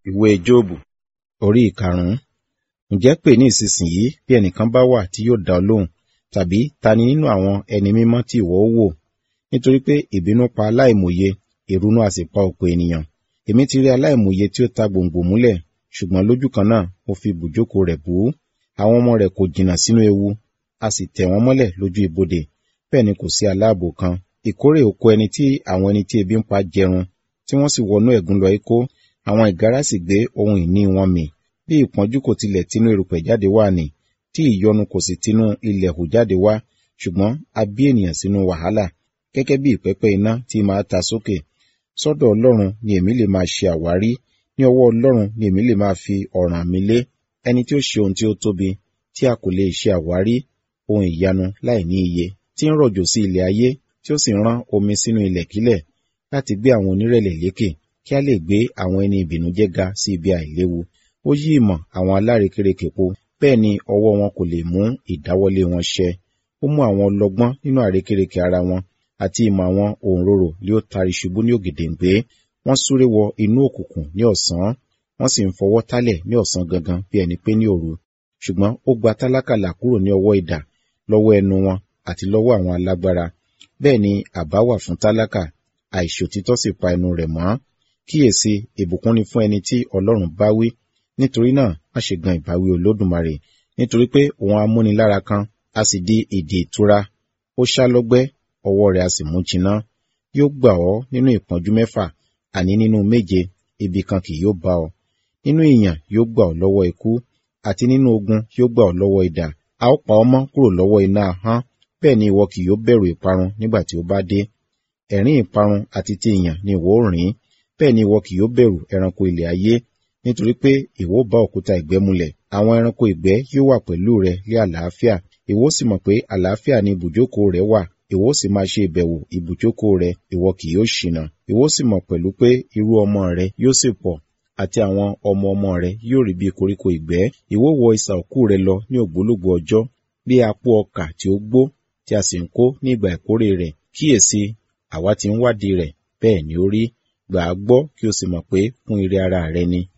ìwé Jóòbù orí ìkarùn-ún. Ǹjẹ́ pè ní ìsinsìnyí bí ẹnìkan bá wà tí yóò dá ọ lóhùn, tàbí ta ni nínú àwọn ẹni mímọ́ tí ìwọ ó wò? Nítorí pé ìbínú pa aláìmòye, ìrunú a sì pa ọ̀pọ̀ ènìyàn. Èmi ti rí aláìmòye tí ó ta gbòǹgbò múlẹ̀, ṣùgbọ́n lójú kan náà ó fi ibùjókòó rẹ̀ bú. Àwọn ọmọ rẹ̀ kò jìnnà sínú ewu, a sì tẹ̀ wọ́n mọ́lẹ̀ lójú ibodè. Bẹ́ẹ̀ ni kò sí aláàbò kan. Ìkórè oko ẹni tí àwọn ẹni tí ebi ń pa jẹrun, tí wọ́n sì wọnú ẹ̀gún lọ ikó, àwọn ìgárá sì gbé ohun ìní wọn mì. Bí ìpọ́njú kò tilẹ̀ tinú erùpẹ̀ jáde wá nì, tí ìyọnu kò sì tinú ilẹ̀ hù jáde wá, ṣùgbọ́n a bí ènìyàn sínú wàhálà, gẹ́gẹ́ bí ìpẹ́pẹ́ iná tí máa ta sókè. Sọ́dọ̀ Ọlọ́run ni èmi lè máa ṣe àwárí, ní ọwọ́ Ọlọ́run ni èmi lè máa fi ọ̀ràn mi lé. Ẹni tí ó ṣe ohun tí ó tóbi, tí a kò lè ṣe àwárí, ohun ìyanu láì ní iye, tí ń rọ̀jò sí ilẹ̀ ayé, tí ó sì ń rán omi sínú ilẹ̀kílẹ̀, láti gbé àwọn onírẹ̀lẹ̀ lékè, kí a lè gbé àwọn ẹni ìbìnújẹ́ ga sí ibi àìléwu. Ó yí ìmọ̀ àwọn alárekérekè po, bẹ́ẹ̀ ni ọwọ́ wọn kò lè mú ìdáwọ́lé wọn ṣẹ. Ó mú àwọn ọlọ́gbọ́n nínú àrékérekè ara wọn, àti ìmọ̀ àwọn òǹrorò ni ó tari ṣubú ní ògèdèǹgbé. Wọ́n súré wọ inú òkùnkùn ní ọ̀sán, wọ́n sì ń fọwọ́ tálẹ̀ ní ọ̀sán gangan bí ẹni pé ní òru. Ṣùgbọ́n ó gba tálákà là kúrò ní ọwọ́ idà, lọ́wọ́ ẹnu wọn, àti lọ́wọ́ àwọn alágbára. Bẹ́ẹ̀ ni àbá wà fún tálákà, àìṣòtítọ́ sì pa ẹnu rẹ̀ mọ́. Kíyèsi, ìbùkún ni fún ẹni tí Ọlọ́run bá wí. Nítorí náà, má ṣe gan ìbáwí Olódùmarè, nítorí pé òun amúnilára kan, a sì di ìdì ìtura. Ó ṣá lọ́gbẹ́, ọwọ́ rẹ̀ a sì mú jiná. Yóò gbà ọ́ nínú ìpọ́njú mẹ́fà, àní nínú méje, ibi kan kì yóò bá ọ. Nínú ìyàn yóò gbà ọ́ lọ́wọ́ ikú, àti nínú ogun yóò gbà ọ́ lọ́wọ́ idà. A ó pa ọ́ mọ́ kúrò lọ́wọ́ iná ahọ́n, bẹ́ẹ̀ ni ìwọ kì yóò bẹ̀rù ìparun nígbà tí ó bá dé. Ẹ̀rín ìparun àti ti ìyàn ni ìwọ ó rìn, bẹ́ẹ̀ ni ìwọ kì yóò bẹ̀rù ẹranko ilẹ̀ ayé, nítorí pé ìwọ ó bá òkúta ìgbẹ́ mulẹ̀. Àwọn ẹranko ìgbẹ́ yóò wà pẹ̀lú rẹ ní àlàáfíà. Ìwọ ó sì mọ̀ pé àlàáfíà ni ibùjókòó rẹ wà. Ìwọ ó sì máa ṣe ìbẹ̀wò ibùjókòó rẹ, ìwọ kì yóò ṣìnà. Ìwọ ó sì mọ̀ pẹ̀lú pé irú ọmọ rẹ yóò sì pọ̀, àti àwọn ọmọ ọmọ rẹ yóò rí bí koríko ìgbẹ́. Ìwọ ó wọ isà òkú rẹ lọ ní ògbólógbòó ọjọ́, bí apó ọkà tí ó gbó, tí a sì ń kó ní ìgbà ìkórè rẹ̀. Kíyèsi, àwa ti ń wádìí rẹ̀, bẹ́ẹ̀ ni ó rí. Gbà á gbọ́ kí o sì mọ̀ pé fún ire ara rẹ ni.